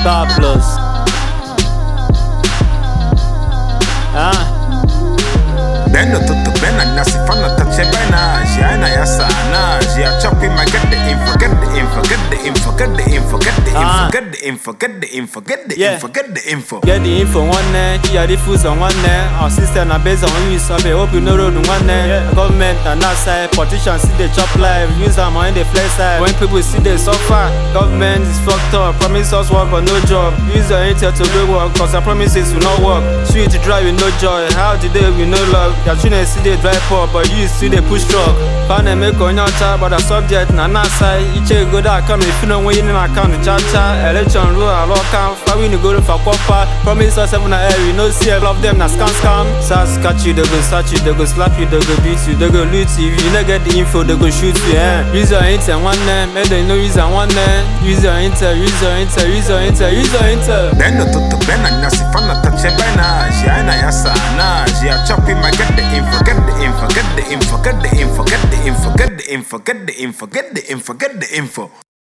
God plus. Ah. Bendo tutto bene, nasi fanno tace bene, she aina ya sana, she a choppy my get the info, get the info, get the info, get the info, get the Ah. info, get the info, get the info, get the Yeah. info, get the info. Get the info one day, yeah, the foods on one day. Our system are based on use of it. Hope you know road one day. Government and that side, politicians see the chop life, use them on the flex side. When people see they suffer, government is fucked up. Promise us work but no job. Use your intel to do work, cause the promises will not work. Sweet to drive with no joy. How today we no love? Your children see they drive poor, but you see they push truck. Pan and make on your child, but the subject na na side. Each go that come if you know when you in account the cha cha. Election rule a lot count. Five we go for copper. Promise us seven air, we no see all of them na scam scam. SAS catch you, they go search you, they go slap you, they go beat you, they go loot you. If you no get the info, they go shoot you. Eh? Use your intel one name, make them know use your one name. Use your intel, use your intel, use your intel, use your intel. Bendo tutto bene, nasi fanno tace bene, she aina ya sana, she a choppy my get the info, get the info, get the info, get the info, get the info, get the info, get the info, get the info, get the info.